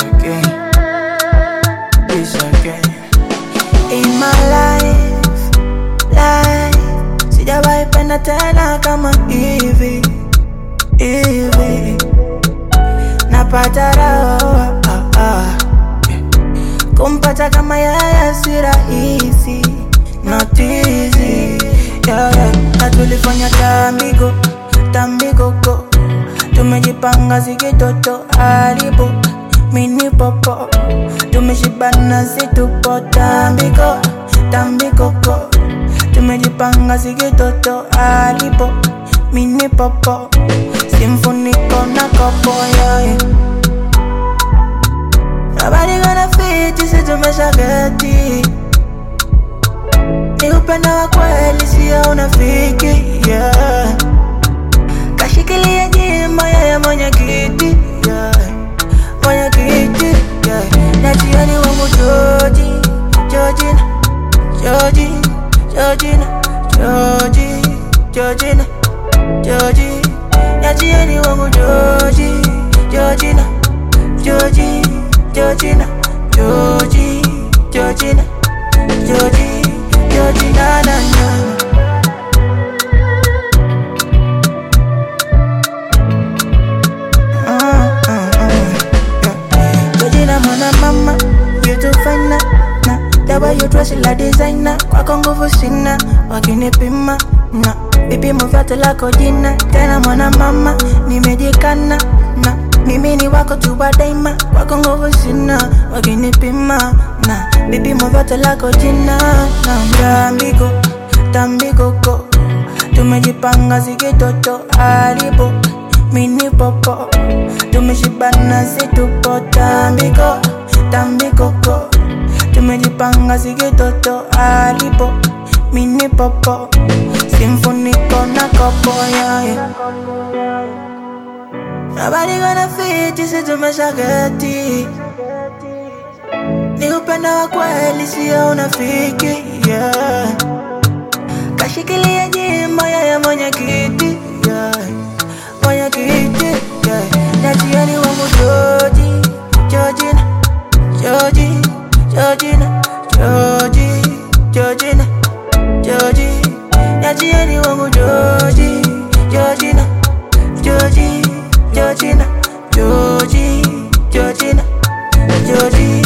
again, this again. In my life, life, sijawahi penda tena kama hivi hivi, napata raha ah, ah. Kumpata kama yeye si rahisi, not easy yeah, yeah. Na tulifanya tambiko tambikoko, tumejipanga zikitoto haribu mini popo, tumeshibana situpo tambiko tambikoko, tumejipanga zikitoto haribu mini popo, simfuniko na kopo yeah, yeah. Nobody gonna fit, sisi tumeshageti Ni upendo wa kweli, sio unafiki yeah. Kashikilia jima yeye mwenye kiti yeah. Mwenye kiti yeah. Na jioni wangu Joji, Jojina, Joji, Jojina, Joji, Jojina, Joji Na jioni wangu Joji, Jojina, Joji, Jojina, Joji, Jojina, Joji, Jojina na na Mm, mm, mm, yeah. Jojina mwana mama, you too fine na na The way you dress like designer, kwako nguvu sina, wakinipima na vipimo vyote lako jina, tena mwana mama, nimejikana na mimi ni wako tu wa daima, kwako nguvu sina, wakinipima na vipimo vyote lako jina, na tambiko tambikoko, tumejipanga zikitoto haribu mini popo, tumeshibana situpo tambiko tambikoko, tumejipanga zikitoto haribu mini popo, simfuniko na kopo yeah, yeah. Nobody gonna fit, sisi tumeshageti Ni upendo wa kweli, sio unafiki yeah. Kashikilia jima yeye mwenye kiti yeah. Mwenye kiti yeah. Na jioni wangu Joji, Jojina, Joji, Jojina, Joji, Jojina, Joji Na jioni wangu Joji, Jojina, Joji, Jojina, Joji, Jojina, Joji